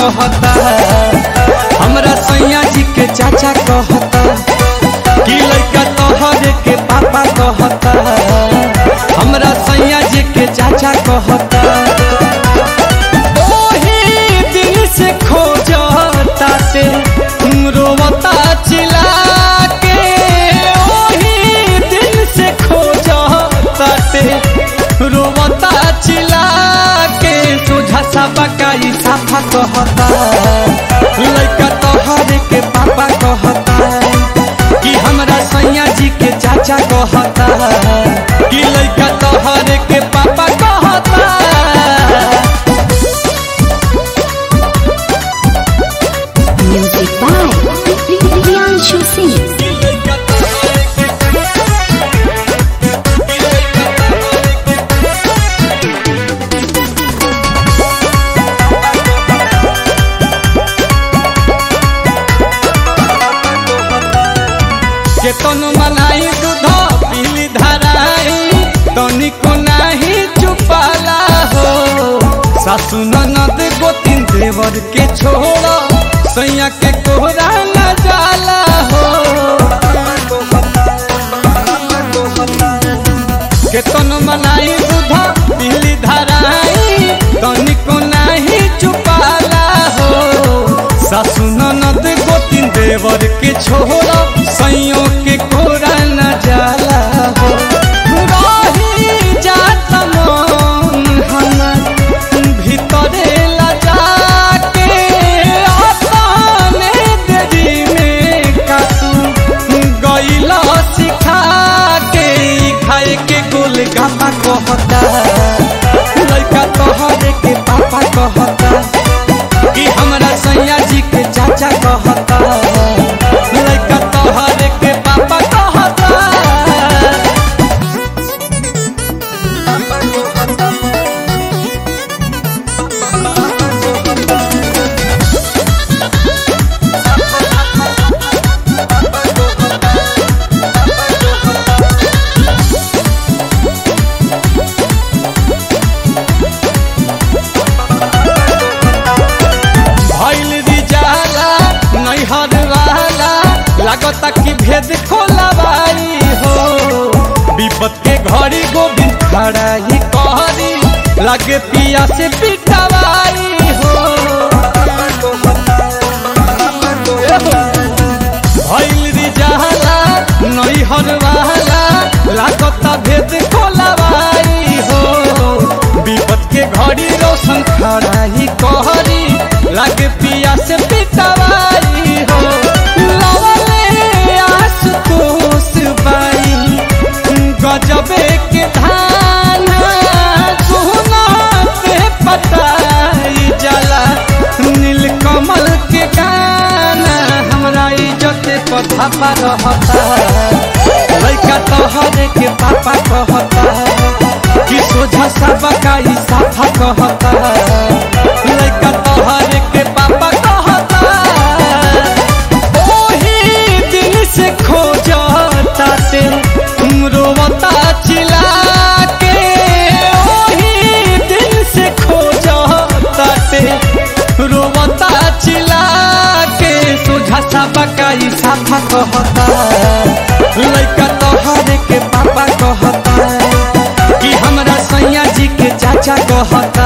कहता हमरा सैया जी के चाचा कहता कि लड़का तोहरे के पापा कहता हमरा सैया जी के चाचा कहता ओही दिन से खोजता ते रोवता चिल्ला के ओही दिन से खोजता ते रोवता चिल्ला के सोझा सा बकाई साफा कहता लड़का तोहरे के पापा कहता कि हमरा सैया जी के चाचा कहता कि लड़का तोहरे के पापा कहता Music by Priyanshu Singh. केतन मनाई दूध पीली धराई तनिको नाही चुपाला हो सासु ननद गोतिन देवर के छोड़ सैया के कोहरा न जाला हो केतन मनाई दूध पीली धराई तनिको नाही चुपाला हो सासु ननद गोतिन देवर के छोड़ सैयों के कोरा न जाला हो रही जात मन हमर भीतरे लजा के अपने देरी में कातू गईला सिखा के ई खाए के गोल गापा कहता लड़का तोहरे के पापा कहता कि हमरा सैया जी के चाचा कहता लड़का तोहरे के पापा कहता भइल रिजाला नैहर वाला लागता कि भेद खोलवाई हो विपत के घड़ी गोविंद खड़ा ही कहरी लगे पिया से पिटवाई हो भइल रिजाला नैहर वाला लागता भेद खोलवाई हो विपत के घड़ी रोशन खड़ा ही कहरी लगे पिया से पिटवाई हो लवले आशुतोष बाई गजबे के धान सोना पे पटाई जाला नीलकमल के गाना हमरा इज्जत पथा पर रहता लड़का तोहरे के पापा कहता कि सोझा सबका ई साफा कहता लड़का तोहरे के पापा कहता ओही दिन से खोजता ते रोवता चिल्ला के ओही दिन से खोजता ते रोवता चिल्ला के सोझा सा बकाई साफा कहता लड़का तोहरे के पापा कहता कि हमरा सैया जी के चाचा कहता